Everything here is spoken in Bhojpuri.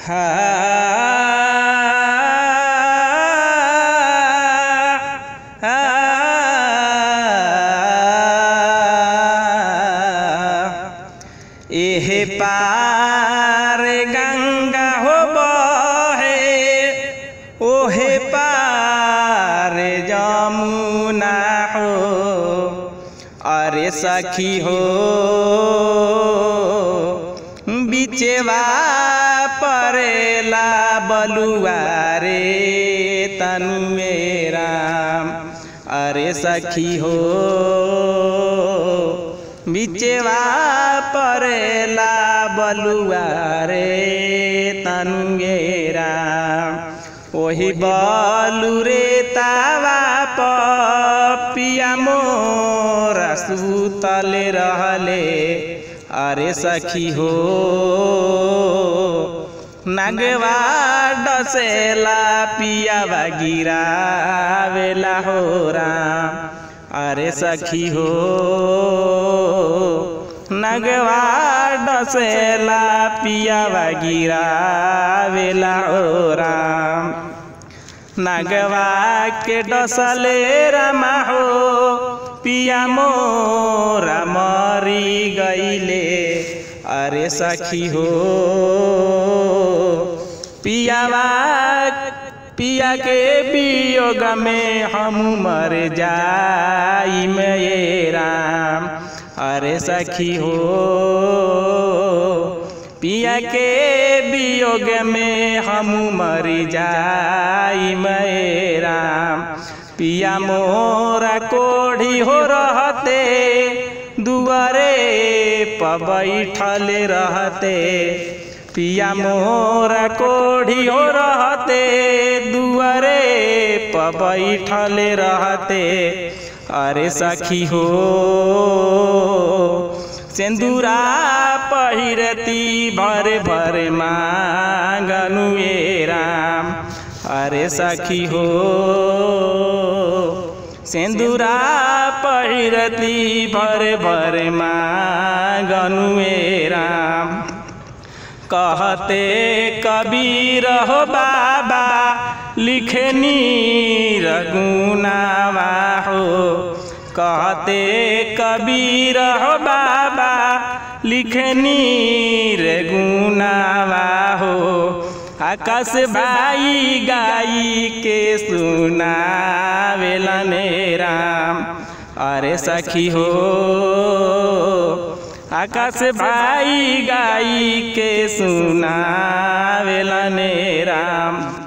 एहे पार गंगा हो बहे ओहे पार जमुना हो अरे सखी हो बिचेवा परेला बलुआ रे तनुए राम अरे सखी हो बिचेवा परेला बलुआ रे तनुए राम ओही बलु रे तावा पिया मोरा सुतले रहले अरे सखी हो नगवा डसेला पियावा गिरावेला हो राम अरे सखी हो नगवा डसेला पियावा गिरावेला हो राम नगवा के डसले रमा हो पिया मोरा मरी गईले अरे सखी हो पियावा पिया के वियोग में हम मर जाई में राम अरे सखी हो पिया के वियोग में हम मर जाई में राम पिया मोरा कोढ़ी हो रहते दुआरे पबैठल रहते पिया मोरा कोढ़ी हो रहते दुआरे पबैठल रहते अरे सखी हो सिंदूरा पहिरती भर भर मांगनुए राम अरे सखी हो सिंदूरा पहिरती भर भर मांगनुए राम कहते कबीर हो बाबा लिखनी रघुनावा हो कहते कबीर हो बाबा लिखनी रघुनावा हो आकाश भाई गाई के सुनावेलने राम अरे सखी हो आकाश भाई गाई के सुनावेलने राम